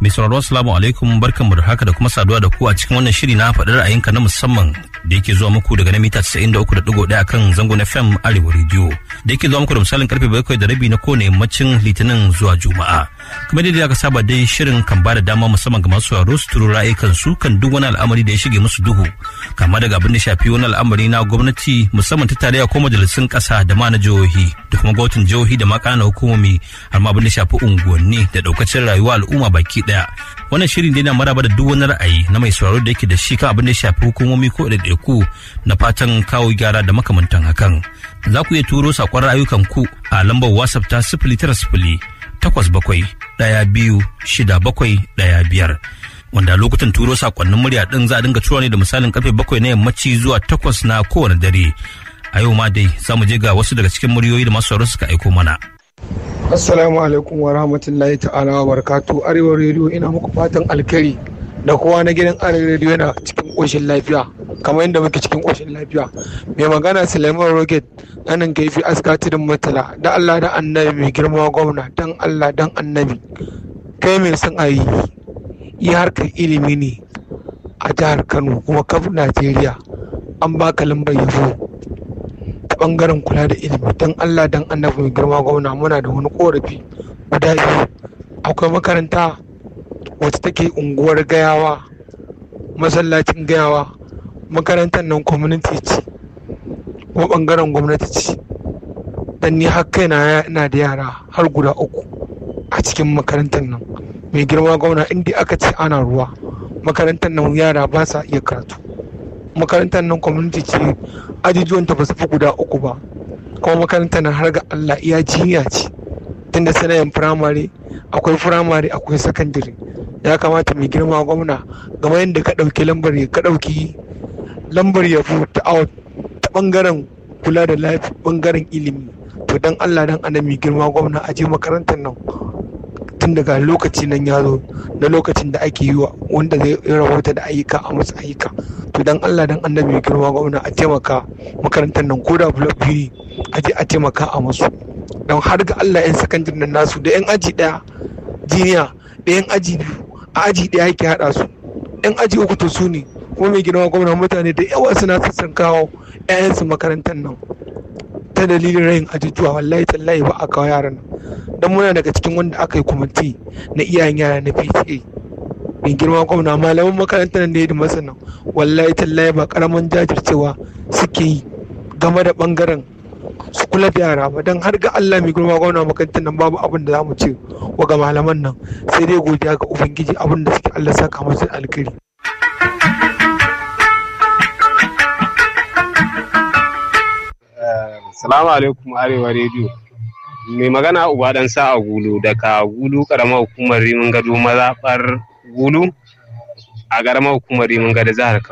Mai sauraro assalamu alaikum barkanmu da haka da kuma saduwa da ku a cikin wannan shiri na faɗi ra'ayinka na musamman da yake zuwa muku daga na mita 93.1 akan zangon FM Arewa Radio da yake zuwa muku da misalin karfe bakwai da rabi na kowane yammacin Litinin zuwa Juma'a. Kamar yadda aka saba dai shirin kan ba da dama musamman ga masu sauraro su turo ra'ayikan su kan duk wani al'amari da ya shige musu duhu kama daga abin da shafi wani al'amari na gwamnati musamman ta tarayya ko majalisun ƙasa da ma na jihohi da kuma gwamnatin jihohi da ma ƙananan hukumomi har ma abin da shafi unguwanni da ɗaukacin rayuwa al'umma baki ɗaya. Wannan shirin dai na maraba da duk wani ra'ayi na mai sauraro da yake da shi kan abin da ya shafi hukumomi ko ɗaiɗaiku na fatan kawo gyara da makamantan hakan. Za ku iya turo saƙon ra'ayukan ku a lambar WhatsApp ta sifili tara sifili takwas bakwai ɗaya biyu shida bakwai ɗaya biyar. Wanda lokutan turo saƙonnin murya ɗin za a dinga tura ne da misalin karfe bakwai na yammaci zuwa takwas na kowane dare. A yau ma dai za mu je ga wasu daga cikin muryoyi da masu sauraro suka aiko mana. Assalamu alaikum wa rahmatullahi ta'ala wa barakatu Arewa rediyo ina muku fatan alkhairi da kowa na gidan Arewa rediyo yana cikin ƙoshin lafiya kamar yadda muke cikin ƙoshin lafiya. Mai magana Suleiman Rocket anan kaifi aska tudun matala da Allah da annabi mai girma gwamna dan Allah dan annabi kai mai son a yi yi harkar ilimi ne a jihar Kano kuma kaf Najeriya an baka lambar yabo ta bangaren kula da ilimi don Allah don annabi mai girma gwamna muna da wani korafi guda biyu akwai makaranta wacce take unguwar gayawa masallacin gayawa makarantar nan community ce kuma bangaren gwamnati ce dan ni har kaina ina da yara har guda uku a cikin makarantar nan mai girma gwamna inda aka ce ana ruwa makarantar nan yara ba sa iya karatu makarantar nan community ce ajujuwan ta ba su fi guda uku ba kuma makarantar nan har ga Allah iya jinya ce tunda sanayin firamare akwai firamare akwai sakandare ya kamata mai girma gwamna game yadda ka ɗauki lambar ka ɗauki lambar yabo ta ta bangaren kula da lafi bangaren ilimi to dan Allah dan ana mai girma gwamna a je makarantar nan tun daga lokaci nan ya zo na lokacin da ake yi wa wanda zai rahoto da ayyuka a masu ayyuka to dan Allah dan annabi girma gwamna a taimaka makarantar nan ko da blok biyu a je a taimaka a masu don har ga Allah yan sakandare nan nasu da yan aji daya jiniya da yan aji biyu a aji daya yake hada su yan aji uku to su ne kuma mai girma gwamna mutane da yawa suna sassan kawo 'ya'yansu makarantar nan ta dalilin rayin ajujuwa wallahi tallahi ba a kawo yaran nan don muna daga cikin wanda aka yi kwamiti na iyayen yara na PTA mai girma gwamna malaman makarantar nan da ya masa nan wallahi tallahi ba karaman jajircewa suke yi game da bangaren su kula da yara ba don har ga Allah mai girma gwamna makarantar nan babu abin da za mu ce wa ga malaman nan sai dai godiya ga ubangiji abin da suke Allah saka musu alkhairi Salamu alaikum Arewa Radio. Mai magana Uba dan sa a Gulu daga Gulu karamar hukumar Rimin Gado mazaɓar Gulu a karamar hukumar Rimin Gado jihar